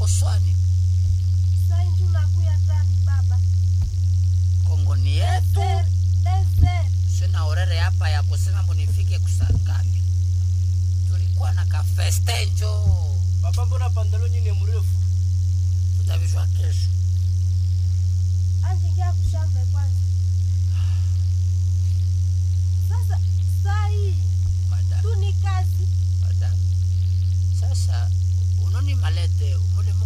koswani sai tunakuya tani baba kongoni yetu Deser, deser. sina orere hapa ya kusema munifike kusangapi tulikuwa na kafestenjo Papa, mbona pantaloni ni mrefu? tutavishwa kesho anjingia kushambe kwanza sasa sai madam tu ni kazi madam sasa unoni malete mule